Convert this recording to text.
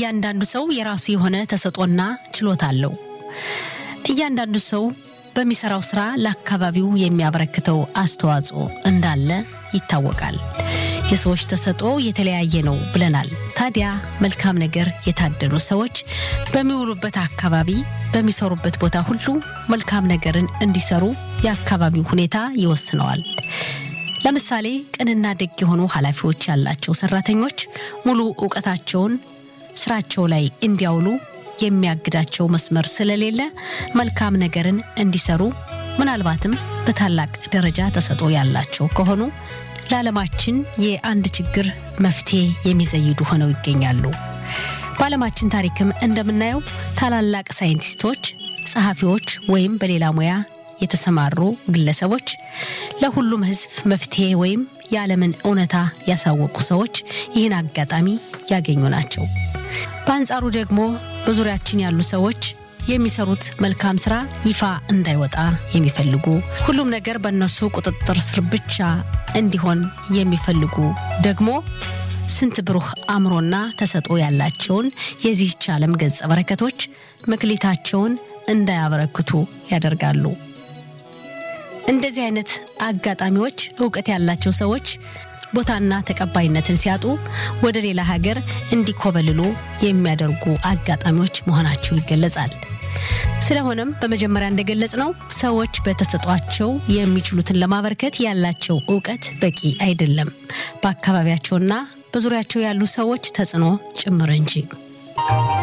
እያንዳንዱ ሰው የራሱ የሆነ ተሰጦና ችሎታ አለው። እያንዳንዱ ሰው በሚሰራው ስራ ለአካባቢው የሚያበረክተው አስተዋጽኦ እንዳለ ይታወቃል። የሰዎች ተሰጦ የተለያየ ነው ብለናል። ታዲያ መልካም ነገር የታደሉ ሰዎች በሚውሉበት አካባቢ፣ በሚሰሩበት ቦታ ሁሉ መልካም ነገርን እንዲሰሩ የአካባቢው ሁኔታ ይወስነዋል። ለምሳሌ ቅንና ደግ የሆኑ ኃላፊዎች ያላቸው ሰራተኞች ሙሉ እውቀታቸውን ስራቸው ላይ እንዲያውሉ የሚያግዳቸው መስመር ስለሌለ መልካም ነገርን እንዲሰሩ ምናልባትም በታላቅ ደረጃ ተሰጦ ያላቸው ከሆኑ ለዓለማችን የአንድ ችግር መፍትሄ የሚዘይዱ ሆነው ይገኛሉ። በዓለማችን ታሪክም እንደምናየው ታላላቅ ሳይንቲስቶች፣ ጸሐፊዎች ወይም በሌላ ሙያ የተሰማሩ ግለሰቦች ለሁሉም ሕዝብ መፍትሄ ወይም የዓለምን እውነታ ያሳወቁ ሰዎች ይህን አጋጣሚ ያገኙ ናቸው። በአንጻሩ ደግሞ በዙሪያችን ያሉ ሰዎች የሚሰሩት መልካም ስራ ይፋ እንዳይወጣ የሚፈልጉ ሁሉም ነገር በእነሱ ቁጥጥር ስር ብቻ እንዲሆን የሚፈልጉ ደግሞ ስንት ብሩህ አእምሮና ተሰጥኦ ያላቸውን የዚህች ዓለም ገጸ በረከቶች መክሊታቸውን እንዳያበረክቱ ያደርጋሉ። እንደዚህ አይነት አጋጣሚዎች እውቀት ያላቸው ሰዎች ቦታና ተቀባይነትን ሲያጡ ወደ ሌላ ሀገር እንዲኮበልሉ የሚያደርጉ አጋጣሚዎች መሆናቸው ይገለጻል። ስለሆነም በመጀመሪያ እንደገለጽ ነው ሰዎች በተሰጧቸው የሚችሉትን ለማበርከት ያላቸው እውቀት በቂ አይደለም፣ በአካባቢያቸውና በዙሪያቸው ያሉ ሰዎች ተጽዕኖ ጭምር እንጂ